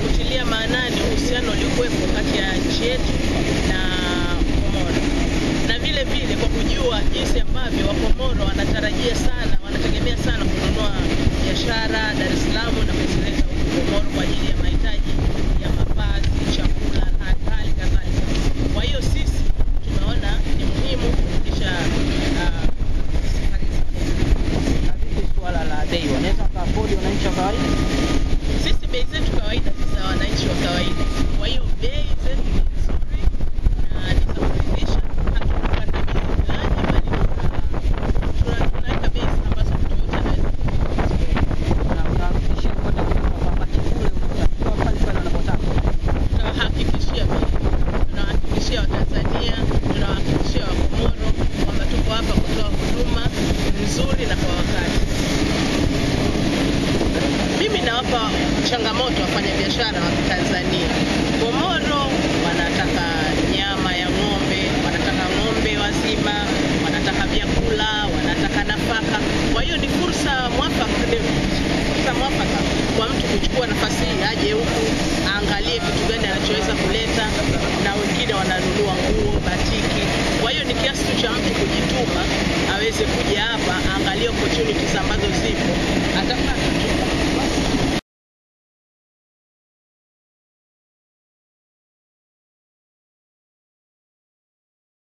kutilia maanani uhusiano uliokuwepo kati ya nchi yetu na Komoro, na vile vile kwa kujua jinsi ambavyo Wakomoro wanatarajia sana, wanategemea sana kununua biashara Dar es Salaam na kuzileta huku Komoro kwa ajili ya mahitaji ya mavazi, chakula na hali kadhalika. Kwa hiyo sisi tumeona ni muhimu kurudisha ah, safari hizi Na vipi suala la bei, wanaweza wakaafodi wananchi wa kawaida? sisi bei zetu kawaida ni za wananchi wa kawaida. Kwa hiyo bei zetu ni nzuri na ni za kuridhisha, hatupanda bei fulani, bali tuna- tuna- tunaweka bei ambazo mtu yote anaweza kuzimudu. Na unahakikishia kwenda kununua kwamba chakula unatakiwa pale pale wanapotaka. Tunawahakikishia bei, tunawahakikishia Watanzania, tunawahakikishia Wakomoro kwamba tuko hapa kutoa huduma nzuri na kwa wakati. Mimi nawapa changamoto wafanyabiashara wa Tanzania. Komoro wanataka nyama ya ng'ombe, wanataka ng'ombe wazima, wanataka vyakula, wanataka nafaka. Kwa hiyo ni fursa mwafaka, ni fursa mwafaka kwa mtu kuchukua nafasi hii aje huku aangalie kitu gani anachoweza kuleta, na wengine wananunua nguo, batiki. Kwa hiyo ni kiasi tu cha mtu kujituma aweze kuja hapa aangalie opportunities ambazo zipo